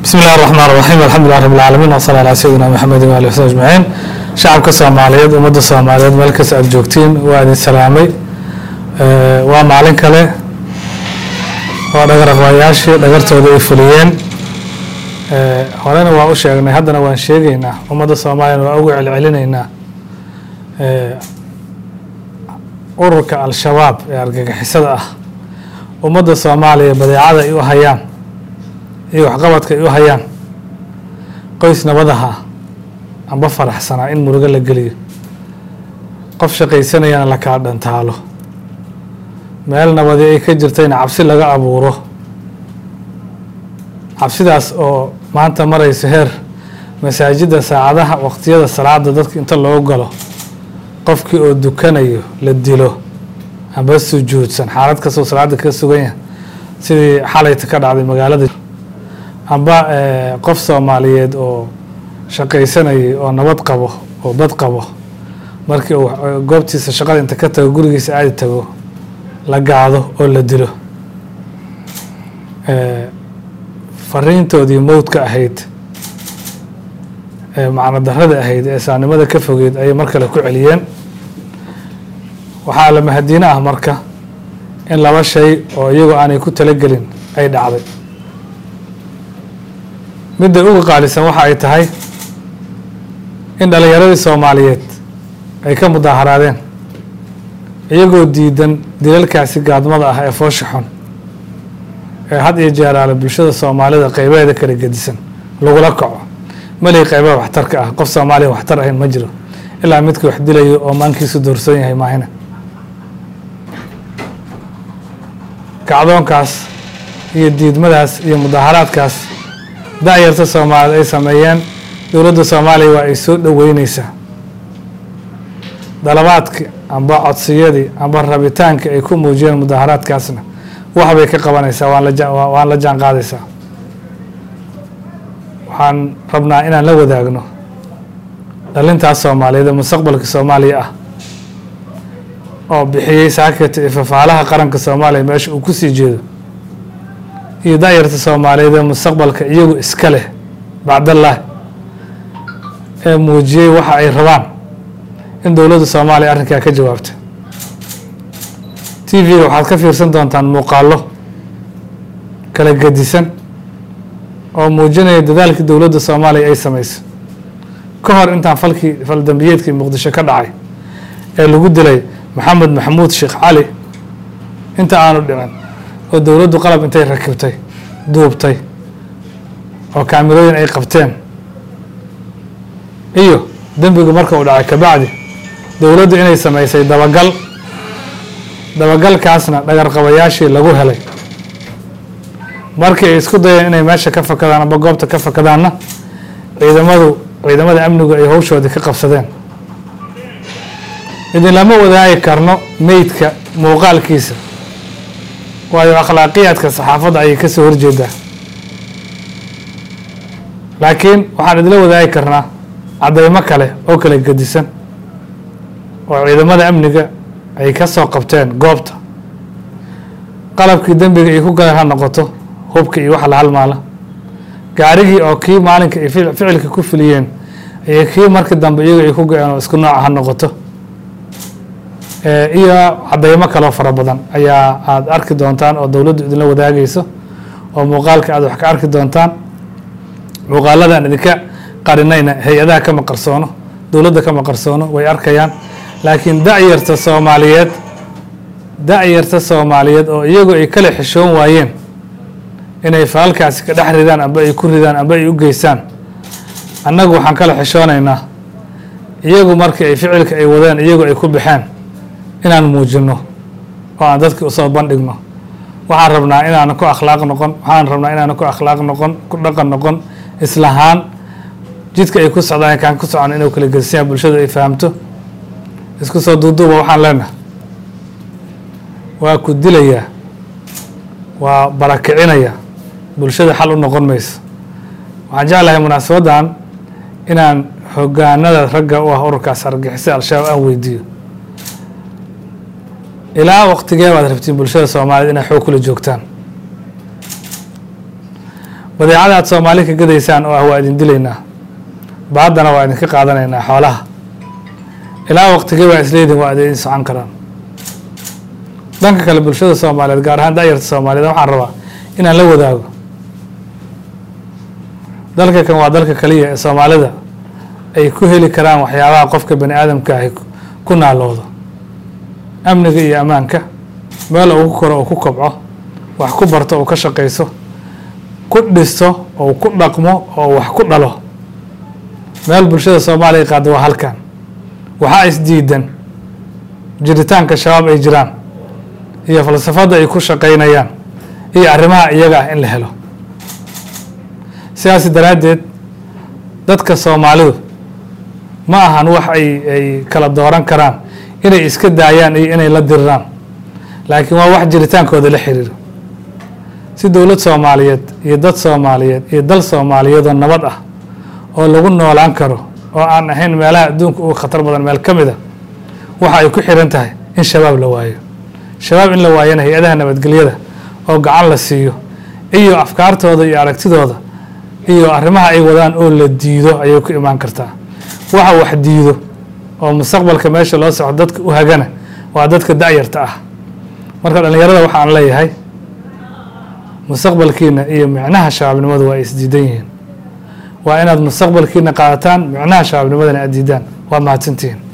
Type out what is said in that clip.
bismi illahi raxmaan raxiim alxamdulilah rab alcaalamiin wasala alaa sayidina maxamedi waali wsabi ajmaciin shacabka soomaaliyeed ummadda soomaaliyeed meel kasta aada joogtiin waa idin salaamay waa maalin kale oo dhagaraqbayaashii dhagartooda ay fuliyeen horena waa u sheegnay haddana waan sheegeynaa ummadda soomaaliyana waa ugu celcelinaynaa ururka al-shabaab ee argagixisada ah ummadda soomaaliya badeecada ay u hayaan iyo waxqabadka ay u hayaan qoys nabadaha amba faraxsanaa in murugo la geliyo qof shaqaysanayana la kala dhantaalo meel nabadi ay ka jirtayna cabsi laga abuuro cabsidaas oo maanta marayso heer masaajidda saacadaha waqtiyada salaada dadka inta loo galo qofkii oo dukanayo la dilo amba sujuudsan xaalad kastoo salaada ka sugan yahay sidii xalayta ka dhacday magaalada amba qof soomaaliyeed oo shaqaysanayay oo nabad qabo oo bad qabo markii uu goobtiisa shaqada inta ka tago gurigiisa aadi tago la gaado oo la dilo fariintoodii mowdka ahayd ee macno darada ahayd ee saanimada ka fogeyd ayay mar kale ku celiyeen waxaa la mahadiino ah marka in laba shay oo iyagoo aanay ku talagelin ay dhacday midda uga qaalisan waxa ay tahay in dhalinyaradii soomaaliyeed ay ka mudaaharaadeen iyagoo diidan dilalkaasi gaadmada ah ee foosha xun ee had iyo jeeraale bulshada soomaalida qeybaheeda kala gedisan lagula kaco malihi qeybaha waxtarka ah qof soomaaliya waxtar ahayn ma jiro ilaa midka wax dilayo oo maankiisu doorsoon yahay maahina kacdoonkaas iyo diidmadaas iyo mudaaharaadkaas da-yarta soomaaliyeed ay sameeyeen dowladda soomaaliya waa ay soo dhoweyneysaa dalabaadki amba codsiyadii amba rabitaanka ay ku muujiyeen mudaaharaadkaasna waxbay ka qabanaysaa waan la waan la jaan qaadaysaa waxaan rabnaa inaan la wadaagno dhalintaas soomaaliyeed ee mustaqbalka soomaaliya ah oo bixiyey saakata iyo fafaalaha qaranka soomaaliya meesha uu kusii jeedo iyo da-yarta soomaaliyeed ee mustaqbalka iyagu iska leh bacdallaah ee muujiyey waxa ay rabaan in dowladda soomaaliya arrinkaa ka jawaabta t v-ga waxaad ka fiirsan doontaan muuqaallo kala gedisan oo muujinaya dadaalkii dowladda soomaaliya ay samayso ka hor intaan falkii faldambiyeedkii muqdisho ka dhacay ee lagu dilay maxamed maxamuud sheekh cali inta aanu dhicin oo dowladdu qalab intay rakibtay duubtay oo kaamirooyin ay qabteen iyo dembigu marka uu dhacay kabacdi dowladdu inay samaysay dabagal dabagalkaasna dhagarqabayaashii lagu helay markii ay isku dayeen inay meesha ka fakadaan amba goobta ka fakadaanna ciidamadu ciidamada amnigu ay howshoodii ka qabsadeen idin lama wadaagi karno meydka muuqaalkiisa waayo akhlaaqiyaadka saxaafadda ayay kasoo horjeedaa laakiin waxaan idinla wadaagi karnaa caddeymo kale oo kala gedisan oo ciidamada amniga ay ka soo qabteen goobta qalabkii dembiga ay ku galeen ha noqoto hubka iyo waxa la halmaala gaarigii oo kii maalinka ay ficilka ku fuliyeen iyo kii markii dambe iyago ay ku go-een oo isku nooca ha noqoto iyo cadeymo kaloo fara badan ayaa aada arki doontaan oo dowladdu idinla wadaagayso oo muuqaalka aada wax ka arki doontaan muuqaaladaan idinka qarinayna hay-adaha kama qarsoono dowladda kama qarsoono way arkayaan laakiin da-yarta soomaaliyeed da-yarta soomaaliyeed oo iyagu ay kala xishoon waayeen inay faalkaasi ka dhex ridaan amba ay ku ridaan amba ay u geystaan annagu waxaan kala xishoonaynaa iyagu markii ay ficilka ay wadeen iyagu ay ku baxeen inaan muujino oo aan dadki usoo bandhigno waxaan rabnaa inaanan ku akhlaaq noqon waxaan rabnaa inaanan ku akhlaaq noqon ku dhaqan noqon islahaan jidka ay ku socdaan kaan ku socon inuu kala gedisanya bulshadu ay fahamto isku soo duuduuba waxaan leenahay waa ku dilayaa waa barakicinayaa bulshada xal u noqon mayso waxaan jeclahay munaasabaddan inaan hogaanada ragga u ah ururkaas argixisa al-shabaab aan weydiiyo ilaa waqtigee baad rabtiin bulshada soomaaliyeed inay xoog kula joogtaan badeecada aad soomaali ka gadaysaan oo ah waa idin dilaynaa baaddana waa idinka qaadanaynaa xoolaha ilaa waqtigii baa isleedin waa idin socon karaan dhanka kale bulshada soomaaliyeed gaar ahaan da'yarta soomaaliyeed waxaan rabaa inaan la wadaago dalka kan waa dalka kaliya ee soomaalida ay ku heli karaan waxyaabaha qofka bani aadamka ahi ku naaloodo amniga iyo ammaanka meel uu ku koro uu ku kobco wax ku barto uu ka shaqayso ku dhisto oo ku dhaqmo oo wax ku dhalo meel bulshada soomaaliya qaada waa halkan waxaa isdiidan jiritaanka shabaab ay jiraan iyo falsafadda ay ku shaqaynayaan iyo arrimaha iyaga ah in la helo sidaas daraaddeed dadka soomaalidu ma ahan wax ay ay kala dooran karaan inay iska daayaan iyo inay la diriraan laakiin waa wax jiritaankooda la xiriiro si dowlad soomaaliyeed iyo dad soomaaliyeed iyo dal soomaaliyeedoo nabad ah oo lagu noolaan karo oo aan ahayn meelaha adduunka uga khatar badan meel ka mid a waxa ay ku xiran tahay in shabaab la waayo shabaab in la waayana hay-adaha nabadgelyada oo gacan la siiyo iyo afkaartooda iyo aragtidooda iyo arrimaha ay wadaan oo la diido ayay ku imaan kartaa waxa wax diido oo mustaqbalka meesha loo socdo dadka u hagana waa dadka da'yarta ah marka dhallinyarada waxaan leeyahay mustaqbalkiina iyo micnaha shabaabnimadu waa isdiidan yihiin waa inaad mustaqbalkiina qaadataan micnaha shabaabnimadana aad diidaan waa mahadsantihiin